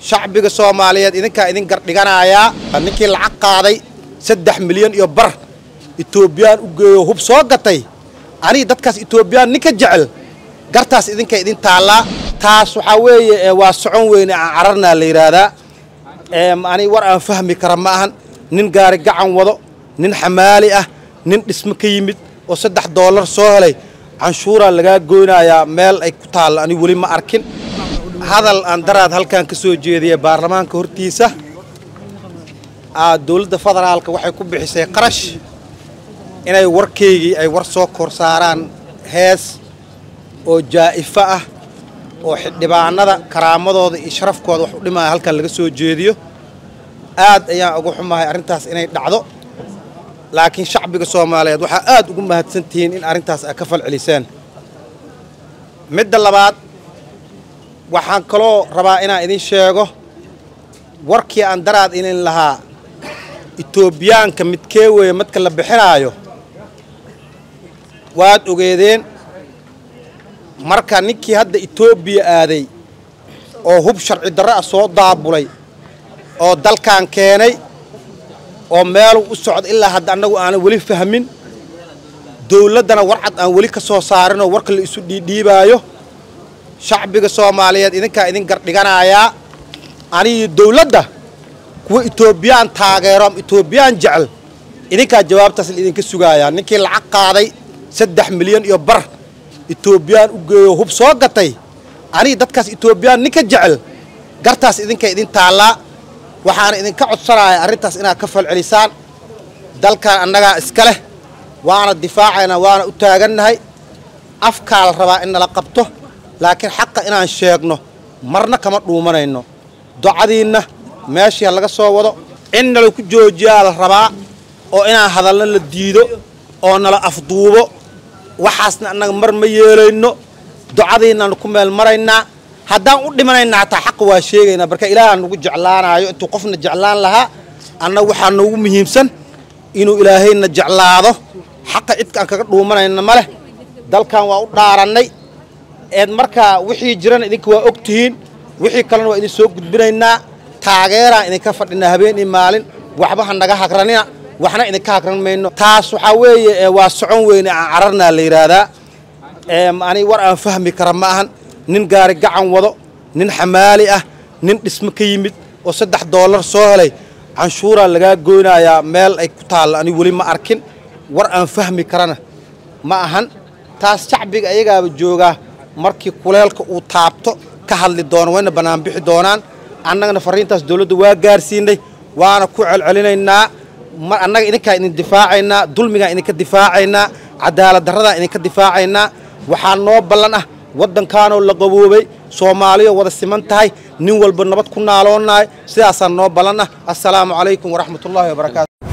shacbiga soomaaliyeed idinkaa idin gardhiganayaa ninkii lacag qaaday saddex milyan iyo bar etoobiyaan u geeyo hub soo gatay aniga dadkaas etoobiyaan ninka jecel gartaas idinka idin taallaa taas waxaa weeye waa socon weyne aan cararnaa la yidhaahdaa ani war aan fahmi kara ma ahan nin gaari gacan wado nin xamaali ah nin dhismo ka yimid oo saddex doolar soo helay canshuuraa lagaa goynayaa meel ay ku taallo ani weli ma arkin hadal aan daraad halkan ka soo jeediyay baarlamaanka hortiisa dowladda federaalka waxay ku bixisay qarash inay warkaygii ay war soo kor saaraan hees oo jaa'ifo ah oo xildhibaanada karaamadooda iyo sharafkooda wax u dhimaya halkan laga soo jeediyo aad ayaan uga xumahay arrintaas inay dhacdo laakiin shacbiga soomaaliyeed waxaa aad ugu mahadsan tihiin in arrintaas ay ka falceliseen midda labaad waxaan kaloo rabaa inaan idin sheego warkii aan daraad inin lahaa etoobiyaanka midkee weeye madka la bixinaayo waad ogeedeen marka ninkii hadda etoobiya aaday oo hub sharci darro ah soo daabulay oo dalkan keenay oo meeluu u socdo ilaa hadda annagu aanan weli fahmin dowladdana warcad aan weli ka soo saarinoo warka la isu dhiidhiibaayo shacbiga soomaaliyeed idinkaa idin gardhiganayaa anigii dowladda kuwa etoobiyaan taageero ama etoobiyaan jecel idinkaa jawaabtaas la idinka sugaayaa ninkii lacag qaaday saddex milyan iyo bar etoobiyaan u geeyo hub soo gatay aniga dadkaas etoobiyaan ninka jecel gartaas idinka idin taallaa waxaana idinka codsanaya arrintaas inaad ka falcelisaan dalkan annagaa iska leh waana difaacaynaa waana u taagannahay afkaa la rabaa in nala qabto laakiin xaqa inaan sheegno marna kama dhuumanayno docadiinna meeshii ha laga soo wado in nala ku joojiyaa la rabaa oo inaan hadalna la diido oo nala afduubo waxaasna annaga mar ma yeelayno docadiinnaanu ku meel maraynaa haddaan u dhimanayna hataa xaqa waa sheegaynaa marka ilaaha nagu jeclaanaayo intuu qofna jeclaan lahaa annaga waxaa noogu muhiimsan inuu ilaahayna jeclaado xaqa cidka aan kaga dhuumanayna ma leh dalkan waa u dhaarannay eed markaa wixii jirana idinka waa og tihiin wixii kalena waa idin soo gudbinaynaa taageeraan idinka fadhinaa habeen iyo maalin waxba ha naga hagranina waxna idinka hagran mayno taas waxaa weeye waa socon weyne aan cararnaa la yidhaahdaa ani war aan fahmi kara ma ahan nin gaari gacan wado nin xamaali ah nin dhismo ka yimid oo saddex doolar soo helay canshuuraa lagaa goynayaa meel ay ku taallo ani weli ma arkin war aan fahmi karana ma ahan taas shacbiga ayagaaba joogaa markii kuleelka uu taabto ka hadli doono wayna bannaanbixi doonaan annagana farriintaas dowladda waa gaarsiinay waana ku celcelinaynaa annaga idinkaa idin difaacaynaa dulmigaan idinka difaacaynaa cadaalad darradaan idinka difaacaynaa waxaa noo ballan ah waddankaanoo la qaboobay soomaaliyo wada siman tahay nin walba nabad ku naaloonnahay sidaasaa noo ballan ah assalaamu calaykum waraxmatullaahi wabarakaatu